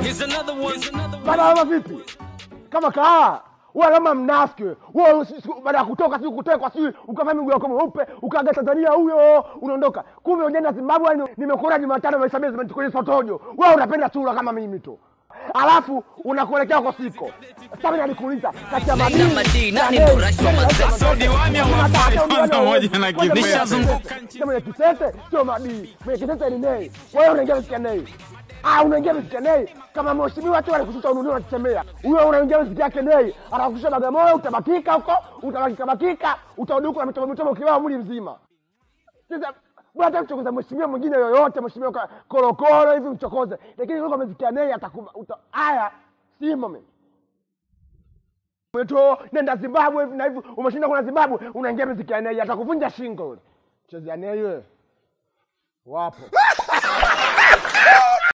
Here's another one. Here's another one. Bana wewe vipi? Kama kaa wewe kama mnafiki wewe. wewe si- si- baada ya kutoka si kutekwa si ukavaa miguu yako mweupe ukaaga Tanzania huyo unaondoka. Kumbe unaenda Zimbabwe ni- nimekuona Jumatano maisha mimi kwenye sotojo. Wewe unapenda sura kama mimi tu. Alafu unakuelekea kwa siko. Sasa mimi nalikuuliza kati ya Nina madini madini, na nani neni, ndo rais wa nani mazee? rais wa mazee? Diwani Hakuna hawafai hata diwani pamoja hawezi. na Kwanza Kikwete. nishazunguka nchi. Mwenye kitete sio madini. Mwenye kitete ni nei. Wewe unaingia katika nei. Ah, unaingia katika nei kama mheshimiwa tu alikushusha ununue unatemea. Huyo unaingia katika yake nei. Anakushusha Bagamoyo utabakika huko, utabakika bakika, utarudi huko na mitobo mitobo kibao mwili mzima. Sasa bwana hata kuchokoza mheshimiwa mwingine yoyote, mheshimiwa ka- korokoro hivi mchokoze. Lakini huko amezikia nei atakuba. uta- Haya, simo mimi. Mweto nenda Zimbabwe hivi na hivi, umeshinda kuna Zimbabwe, unaingia miziki ya nei, atakuvunja shingo yule. Chezea nei wewe. Wapo.